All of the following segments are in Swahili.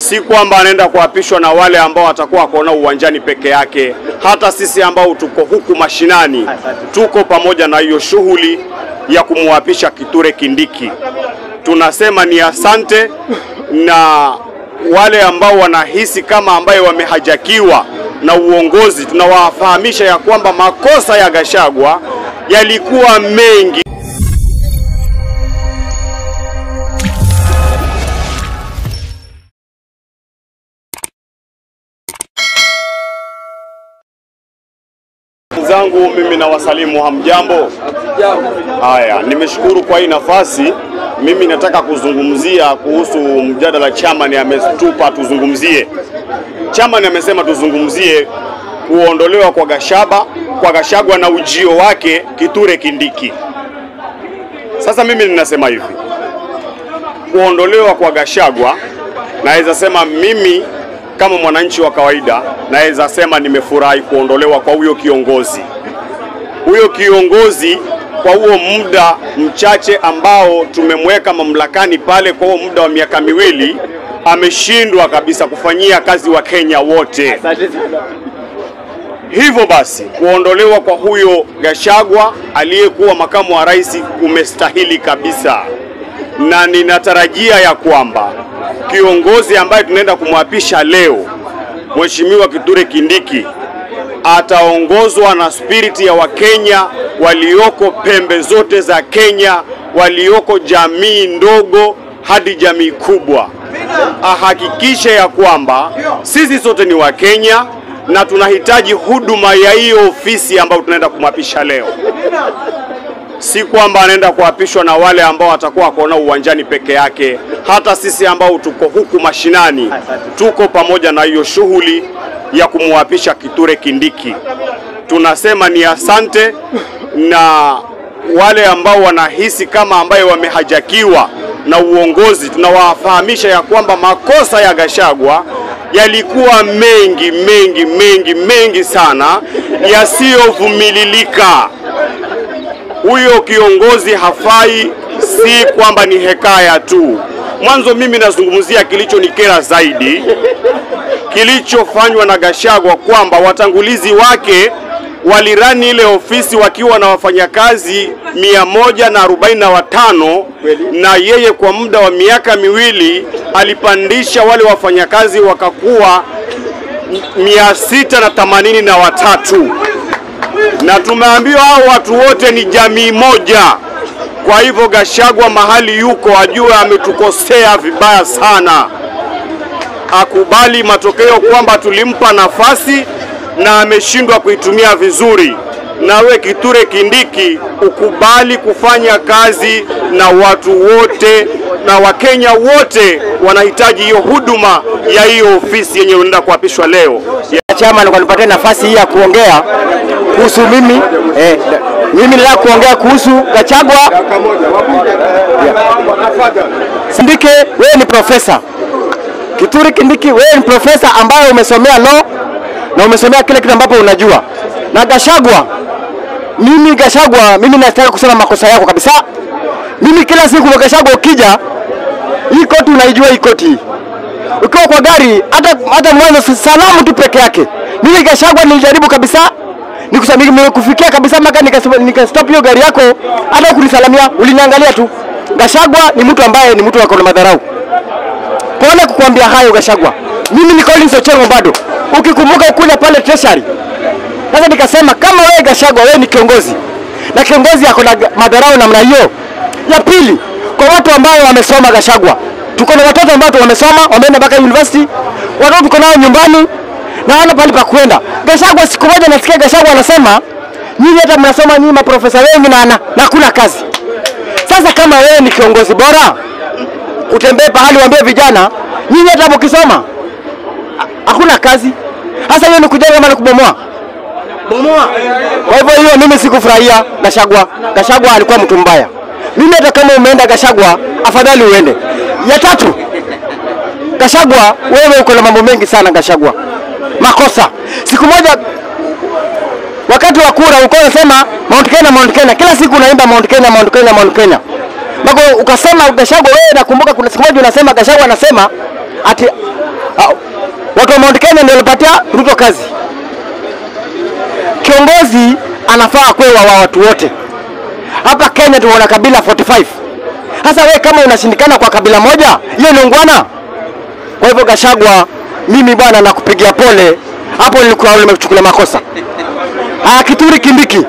si kwamba anaenda kuapishwa na wale ambao watakuwa wakaona uwanjani peke yake. Hata sisi ambao tuko huku mashinani tuko pamoja na hiyo shughuli ya kumwapisha Kithure Kindiki. Tunasema ni asante, na wale ambao wanahisi kama ambaye wamehajakiwa na uongozi, tunawafahamisha ya kwamba makosa ya Gachagua yalikuwa mengi. zangu mimi na wasalimu hamjambo. Haya, nimeshukuru kwa hii nafasi. Mimi nataka kuzungumzia kuhusu mjadala chairman ametupa tuzungumzie. Chairman amesema tuzungumzie kuondolewa kwa Gashaba kwa Gashagwa na ujio wake Kithure Kindiki. Sasa mimi ninasema hivi, kuondolewa kwa Gashagwa, naweza sema mimi kama mwananchi wa kawaida naweza sema nimefurahi kuondolewa kwa huyo kiongozi. Huyo kiongozi kwa huo muda mchache ambao tumemweka mamlakani pale, kwa huo muda wa miaka miwili, ameshindwa kabisa kufanyia kazi wa Kenya wote. Hivyo basi kuondolewa kwa huyo Gachagua aliyekuwa makamu wa rais kumestahili kabisa, na ninatarajia ya kwamba kiongozi ambaye tunaenda kumwapisha leo, Mheshimiwa Kithure Kindiki ataongozwa na spiriti ya Wakenya walioko pembe zote za Kenya, walioko jamii ndogo hadi jamii kubwa. Ahakikishe ya kwamba sisi sote ni Wakenya na tunahitaji huduma ya hiyo ofisi ambayo tunaenda kumwapisha leo si kwamba anaenda kuapishwa na wale ambao watakuwa wakaona uwanjani peke yake. Hata sisi ambao tuko huku mashinani tuko pamoja na hiyo shughuli ya kumwapisha Kithure Kindiki. Tunasema ni asante, na wale ambao wanahisi kama ambaye wamehajakiwa na uongozi, tunawafahamisha ya kwamba makosa ya Gachagua yalikuwa mengi mengi mengi mengi sana yasiyovumililika. Huyo kiongozi hafai, si kwamba ni hekaya tu. Mwanzo mimi nazungumzia kilichonikera zaidi, kilichofanywa na Gachagua, kwamba watangulizi wake walirani ile ofisi wakiwa na wafanyakazi mia moja na arobaini na watano na yeye kwa muda wa miaka miwili alipandisha wale wafanyakazi wakakuwa mia sita na themanini na watatu na tumeambiwa hao watu wote ni jamii moja. Kwa hivyo Gachagua mahali yuko ajue ametukosea vibaya sana, akubali matokeo kwamba tulimpa nafasi na ameshindwa kuitumia vizuri. Nawe Kithure Kindiki ukubali kufanya kazi na watu wote, na Wakenya wote wanahitaji hiyo huduma ya hiyo ofisi yenye unaenda kuapishwa leo. Chama kanipatia nafasi hii ya kuongea kuhusu mimi eh, mimi nataka kuongea kuhusu Gachagua. Kindiki, wewe ni profesa. Kithure Kindiki, wewe ni profesa ambaye umesomea law na umesomea kile kitu ambapo unajua. Na Gachagua, mimi Gachagua, mimi nataka kusema makosa yako kabisa. Mimi kila siku Gachagua ukija, hii koti unaijua hii koti hii ukiwa kwa gari hata hata mwanzo salamu tu peke yake. Mimi Gachagua nilijaribu kabisa nikufikia kabisa mpaka nikastop nika hiyo gari yako, hata kunisalamia uliniangalia tu. Gachagua ni mtu ambaye ni mtu wako na madharau. Pole kukuambia hayo Gachagua. Mimi ni Collins Ochengo bado, ukikumbuka kule pale treasury. Sasa nikasema kama wewe Gachagua, wewe ni kiongozi na kiongozi ako na madharau namna hiyo. Ya pili, kwa watu ambao wamesoma Gachagua, tuko na watoto ambao wamesoma wameenda mpaka university, watoto tuko nao nyumbani na wana pale pa kwenda. Gachagua, siku moja nasikia Gachagua anasema nyinyi hata mnasoma nyinyi maprofesa wengi na na hakuna kazi. Sasa kama wewe ni kiongozi bora, utembee pahali waambie vijana nyinyi hata mkisoma hakuna kazi. Sasa hiyo ni kujenga ama ni kubomoa? Bomoa. Kwa hivyo hiyo mimi sikufurahia Gachagua. Gachagua alikuwa mtu mbaya. Mimi hata kama umeenda Gachagua, afadhali uende. Ya tatu, Gachagua, wewe uko na mambo mengi sana Gachagua, makosa. Siku moja wakati wa kura ulikuwa unasema Mount Kenya, Mount Kenya, kila siku unaimba Mount Kenya, Mount Kenya, Mount Kenya. Bako ukasema Gachagua, wewe nakumbuka kuna siku moja unasema Gachagua anasema ati Ah, Watu wa Mount Kenya ndio walipatia Ruto kazi. Kiongozi anafaa kuwa wa watu wote. Hapa Kenya tunaona kabila 45. Sasa we kama unashindikana kwa kabila moja, hiyo ni ungwana. Kwa hivyo Gashagwa, mimi bwana nakupigia pole. Hapo nilikuwa nimechukulia makosa. Ah, Kituri Kindiki,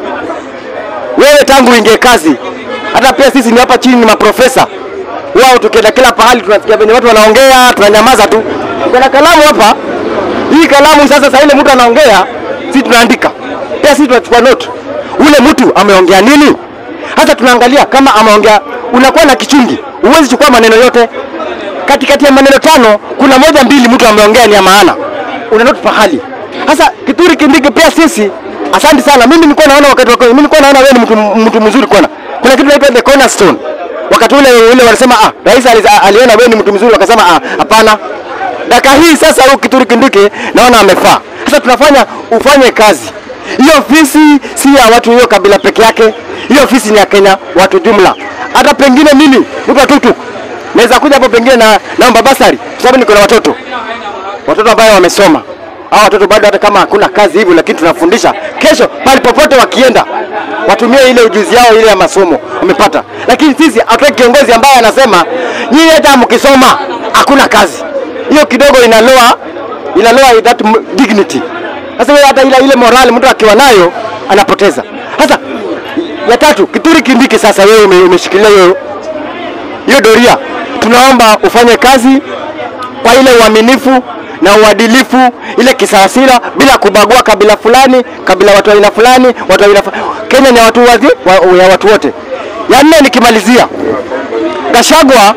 wewe tangu uingie kazi, hata pia sisi ni hapa chini ni maprofesa wao, tukienda kila pahali tunasikia venye watu wanaongea, tunanyamaza tu. Kuna kalamu hapa, hii kalamu sasa, saa ile mtu anaongea, sisi tunaandika, pia sisi tunachukua note, ule mtu ameongea nini. Hata tunaangalia kama ameongea, unakuwa na kichungi, huwezi chukua maneno yote. Katikati ya maneno tano, kuna moja mbili mtu ameongea ni ya maana, una note pahali. Sasa Kituri Kindiki, pia sisi Asante sana. Mimi nilikuwa naona wakati wako, mimi nilikuwa naona wewe ni mtu, mtu mzuri kwana. Kuna kitu inaitwa the cornerstone. Wakati ule ule wanasema ah, rais ali- aliona wewe ni mtu mzuri, wakasema ah, hapana. Dakika hii sasa huyu Kithure Kindiki naona amefaa. Sasa tunafanya ufanye kazi. Hiyo ofisi si ya watu hiyo kabila peke yake. Hiyo ofisi ni ya Kenya watu jumla. Hata pengine mimi mtu wa tuktuk naweza kuja hapo pengine na naomba basari kwa sababu niko na watoto watoto ambao wamesoma hao watoto bado hata kama hakuna kazi hivyo, lakini tunafundisha kesho, pale popote wakienda watumie ile ujuzi yao ile ya masomo wamepata. Lakini sisi hatutaki kiongozi ambaye anasema nyinyi hata mkisoma hakuna kazi. Hiyo kidogo inaloa inaloa that m- dignity. Sasa wewe hata ile ile morali mtu akiwa nayo anapoteza. Sasa ya tatu, Kithure Kindiki, sasa wewe ume- umeshikilia hiyo hiyo doria, tunaomba ufanye kazi kwa ile uaminifu na uadilifu, ile kisawasira, bila kubagua kabila fulani, kabila watu wa aina fulani, watu wa aina fu- Kenya ni ya watu wazi, wa, ya watu wote. Ya nne nikimalizia, Gashagwa,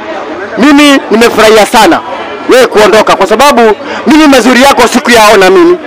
mimi nimefurahia sana wewe kuondoka, kwa sababu mimi mazuri yako sikuyaona mimi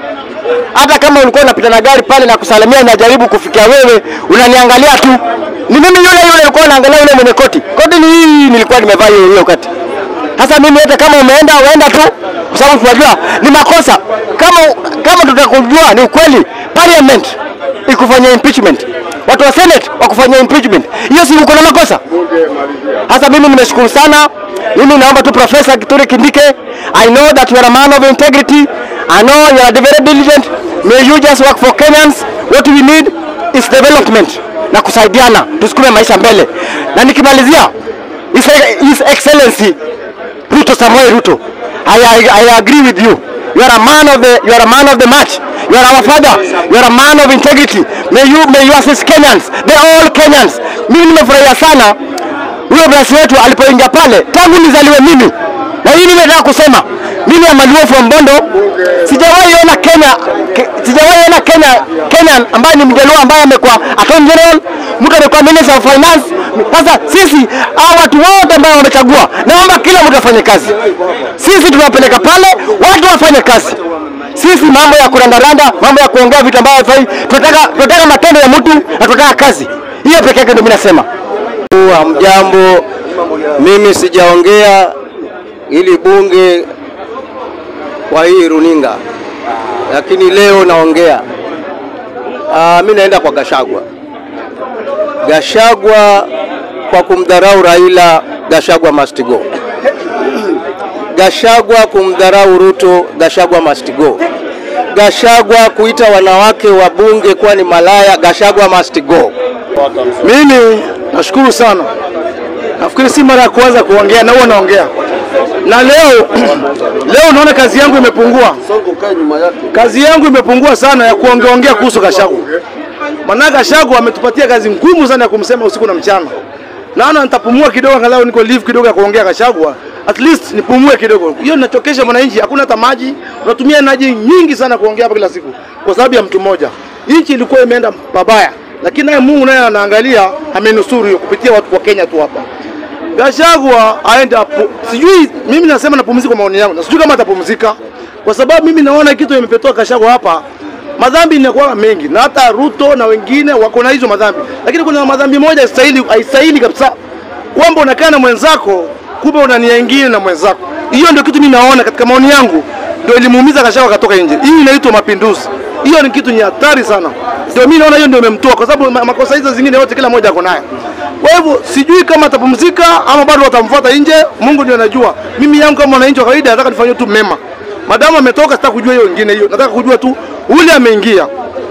hata kama ulikuwa unapita na gari pale na kusalimia, najaribu kufikia wewe, unaniangalia tu. Ni mimi yule yule ulikuwa unaangalia yule mwenye koti. Koti ni hii nilikuwa nimevaa hiyo hiyo kati. Sasa mimi hata kama umeenda uenda tu, kwa sababu tunajua ni makosa. Kama kama tutakujua ni ukweli, parliament ikufanyia impeachment, watu wa senate wakufanyia impeachment, hiyo si uko na makosa? Sasa mimi nimeshukuru sana. Mimi naomba tu Profesa Kithure Kindike, I know that you are a man of integrity. I know you are very diligent. May you just work for Kenyans. What we need is development na kusaidiana, tusukume maisha mbele. Na nikimalizia, His, His Excellency Ruto Samoei Ruto, I, I, I agree with you. You are a man of the you are a man of the match. You are our father. You are a man of integrity. May you may you assist Kenyans. They are all Kenyans. Mimi nimefurahia sana huyo rais wetu alipoingia pale, tangu nizaliwe mimi, na hii nimetaka kusema mimi Amaluo from Bondo, sijawahi ona Kenya ke, sijawahi ona Kenya Kenya ambaye ni mjaluo ambaye amekuwa attorney general, mtu amekuwa minister of finance. Sasa sisi hao watu wote ambao wamechagua, naomba kila mtu afanye kazi. Sisi tunawapeleka pale, watu wafanye kazi. Sisi mambo ya kurandaranda, mambo ya kuongea vitu ambavyo havifai, tunataka tunataka matendo ya mtu na tunataka kazi. Hiyo peke yake ndio mimi nasema. Hamjambo, mimi sijaongea ili bunge kwa hii runinga, lakini leo naongea. Ah, mimi naenda kwa Gashagwa. Gashagwa kwa kumdharau Raila, Gashagwa must go. Gashagwa kumdharau Ruto, Gashagwa must go. Gashagwa kuita wanawake wa bunge kuwa ni malaya, Gashagwa must go. Mimi nashukuru sana. Nafikiri si mara ya kwanza kuongea na huwa naongea. Na leo leo naona kazi yangu imepungua. Kazi yangu imepungua sana ya kuongeongea kuhusu Gachagua. Maana Gachagua ametupatia kazi ngumu sana ya kumsema usiku na mchana. Naona nitapumua kidogo angalau niko leave kidogo ya kuongea Gachagua. At least nipumue kidogo. Hiyo ninachokesha mwananchi, hakuna hata maji. Unatumia energy nyingi sana kuongea hapa kila siku kwa sababu ya mtu mmoja. Nchi ilikuwa imeenda pabaya, lakini naye Mungu naye anaangalia, amenusuru hiyo kupitia watu wa Kenya tu hapa. Gachagua aende apu, sijui mimi nasema napumzika kwa maoni yangu, na sijui kama atapumzika kwa sababu mimi naona kitu imepetoa Gachagua hapa, madhambi inakuwa mengi, na hata Ruto na wengine wako na hizo madhambi, lakini kuna madhambi moja haistahili, haistahili kabisa, kwamba unakaa na mwenzako kumbe una nia nyingine na mwenzako. Hiyo ndio kitu mimi naona katika maoni yangu, ndio ilimuumiza Gachagua akatoka nje. Hii inaitwa mapinduzi. Hiyo ni kitu ni hatari sana, ndio mimi naona hiyo ndio imemtoa, kwa sababu ma- makosa hizo zingine yote kila mmoja ako nayo. Kwa hivyo sijui kama atapumzika ama bado watamfuata nje, Mungu ndiye anajua. Mimi yangu kama mwananchi wa kawaida nataka nifanye tu mema. Madamu ametoka, sitaka kujua hiyo wengine hiyo, nataka kujua tu ule ameingia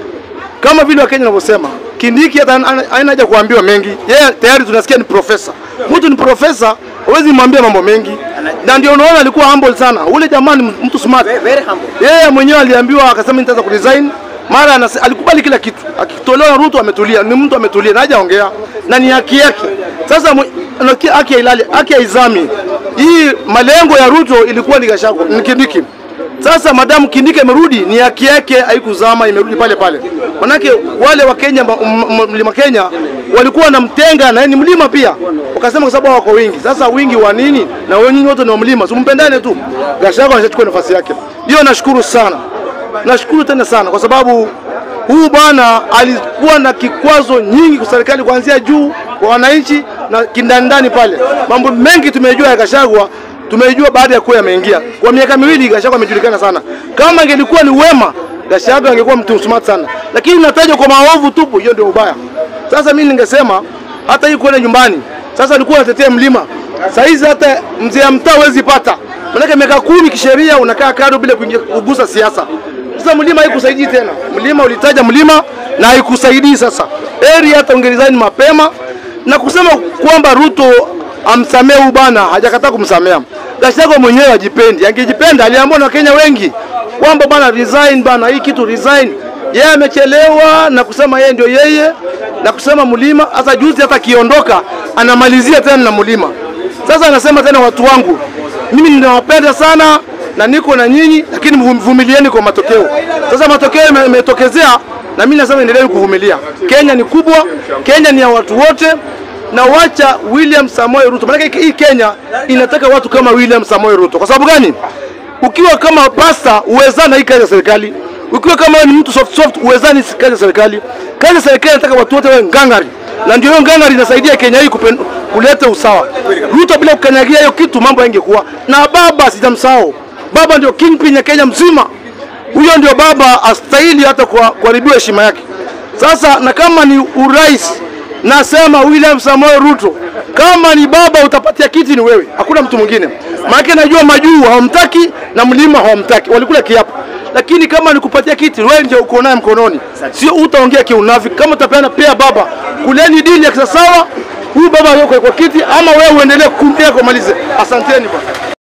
kama vile Wakenya wanavyosema, Kindiki hata hana hana haja kuambiwa mengi, yeye tayari tunasikia ni profesa. Mtu ni profesa, huwezi mwambia mambo mengi, na ndio unaona alikuwa humble sana. Ule jamaa ni mtu smart, yeye mwenyewe aliambiwa akasema nitaanza kuresign mara anase, alikubali kila kitu, akitolewa na Ruto ametulia, ni mtu ametulia na hajaongea na ni haki yake. Sasa mwe- anakia- haki hailali, haki haizami. Hii malengo ya Ruto ilikuwa ni Gachagua, ni Kindiki. Sasa madamu Kindiki amerudi, ni haki yake, haikuzama, imerudi pale pale. Manake wale wa Kenya, ma- m- m- mlima Kenya walikuwa wanamtenga na yeye ni mlima pia, wakasema kwa sababu wako wingi. Sasa wingi wa nini? Na wewe nyinyi wote ni wa mlima, simpendane tu. Gachagua anachukua nafasi yake, hiyo nashukuru sana, nashukuru tena sana kwa sababu huyu bwana alikuwa na kikwazo nyingi kwa serikali kuanzia juu kwa wananchi na kindandani pale. Mambo mengi tumejua ya Gachagua tumejua baada ya kuwa ameingia. Kwa miaka miwili Gachagua amejulikana sana. Kama angelikuwa ni wema, Gachagua angekuwa mtu smart sana, lakini nataja kwa maovu tupu, hiyo ndio ubaya. Sasa mimi ningesema hata hii kwenda nyumbani, sasa alikuwa anatetea mlima, saa hizi hata mzee ya mtaa huwezi pata, maanake miaka kumi kisheria unakaa kado bila kuingia kugusa siasa. Sasa mlima haikusaidii tena, mlima ulitaja mlima na haikusaidii. Sasa heri hata ungeresign mapema na kusema kwamba Ruto amsamee huyu bana, hajakataa kumsamea. Gachagua mwenyewe ajipendi, angejipenda aliambiwa na Wakenya wengi kwamba bana resign bana, hii kitu resign. Yeye amechelewa na kusema yeye ndio yeye na kusema mlima. Sasa juzi hata akiondoka anamalizia tena na mlima. Sasa anasema tena watu wangu, mimi ninawapenda sana na niko na nyinyi, lakini mvumilieni kwa matokeo. Sasa matokeo yame- yametokezea, na mimi nasema endeleeni kuvumilia. Kenya ni kubwa, Kenya ni ya watu wote na wacha William Samoei Ruto. Maana hii Kenya inataka watu kama William Samoei Ruto. Kwa sababu gani? Ukiwa kama pasta uwezana hii kazi ya serikali. Ukiwa kama wewe ni mtu soft soft uwezani hii kazi ya serikali. Kazi ya serikali inataka watu wote wawe ngangari. Na ndio hiyo ngangari inasaidia Kenya hii kupen, kuleta usawa. Ruto bila kukanyagia hiyo kitu mambo yangekuwa. Na baba sijamsahau. Baba ndio kingpin ya Kenya mzima. Huyo ndio baba astahili hata kwa kuharibiwa heshima yake. Sasa na kama ni urais nasema William Samoei Ruto, kama ni baba utapatia kiti ni wewe, hakuna mtu mwingine. Maana najua majuu hawamtaki na mlima hawamtaki, walikula kiapo. Lakini kama ni kupatia kiti, wewe ndio uko naye mkononi, sio utaongea kiunafiki. Kama utapeana pea baba, kuleni dili ya kisasawa, huyu baba yuko kwa kiti, ama wewe uendelee kumbia kumalize. Asanteni bwana.